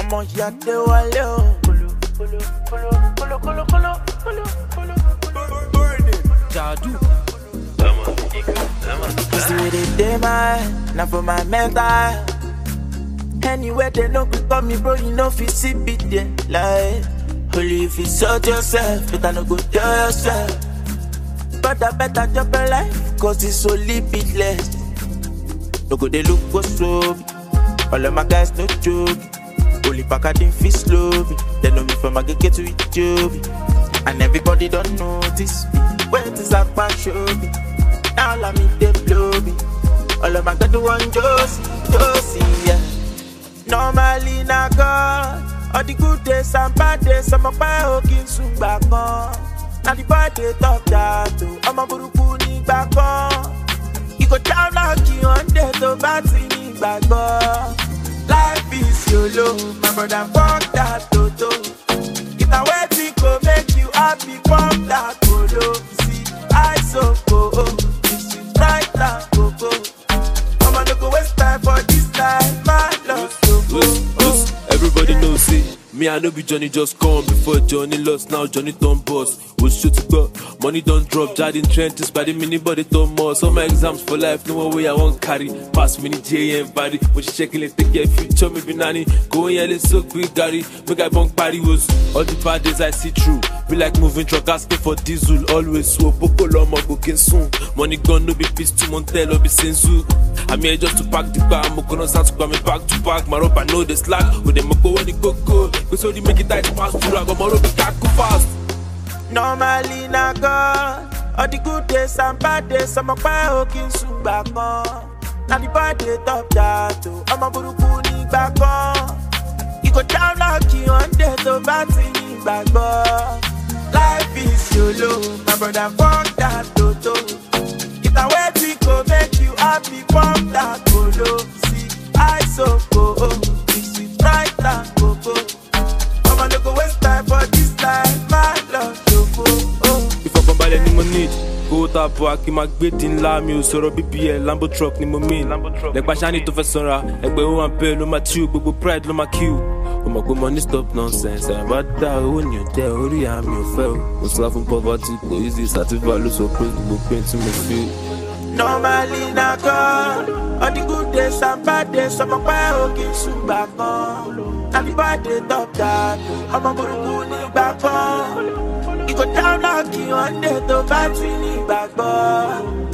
ọmọ ìyá dé wálé o. Kolo, kolo, kolo, kolo, kolo, kolo, kolo, kolo. Jadu. This the way they dey my head, na for my mental. Anywhere they no quick call me, bro, you know fi see be there. Like, only if you sort yourself, but I no go tell yourself. Better, better drop your life, cause it's only beatless. No go they look go slow. All of my guys no joke. Only pack I didn't feel slow. They know me from my get to it, job. And everybody don't notice me. Where is that pan show me? Now let me they blow me. All of my guys do one Josie, Josie, yeah. Normally na God. All the good days and bad days, I'm a buy hooking soon back on. Now the bad day talk that too. I'm a buruku ni back on. You go down like you on dead to batty ni gbàgbọ́. Life is YOLO, my brother fuck that toto. If I wait go make you happy, pump that polo. See, I so go, this is right now, go go. I'ma no go waste time for this life, my love so go. Loose, loose. Everybody knows it. Me, I know be Johnny just come before Johnny lost. Now Johnny done boss. Was shoot to go. Money don't drop. Jardin trenches by the mini body done more. So my exams for life, no way I won't carry. Pass mini J and body. When she checking it, take care future, me be nanny. Go in here, so quick, Gary. Make I bunk party was all the bad days I see through. Be like moving truck, asking for diesel. Always so boko lomo booking soon. Money gone, no be peace to Montel or be senzu. I'm here just to pack the bar. I'm gonna start to come back to back. My rope, I know the slack. With them, go when it go go. Cause so they make it tight pass through. I got my rope, it go fast. Normally na God. All the good days and bad days, I'm a buy hooking soon back on. Now the bad day top that too. I'm a buruku ni back on. You go down like you on dead to batty ni gbàgbọ́. Life is YOLO, my brother fuck that toto. If I wait we go make you happy, pump that polo. See, I so go, this is right now, go go. I'ma no go waste time for this life, my love so go. Oh. ìfọkànbalẹ̀ ni mo need kó tá a bọ̀ akí máa gbé dín ńlá mi ò sọ̀rọ̀ bbl lambo truck ni mo mean lẹ́gbàá sani tó fẹ́ sanra ẹgbẹ́ ó hàn pé ló máa chill gbogbo pride ló máa kill o mọ̀ pé money stop nonsense ẹ̀ bá dá owó ní ọ̀jẹ̀ orí àmì ò fẹ́ o mo sá fún poverty kò easy sativa ló sọ pé gbogbo pain tí mo feel. Normally na God All the good days and bad days I'm a buy hooking soon back on Now the bad day top that I'm a buruku ni back on You go down like you on dead to battery ni back on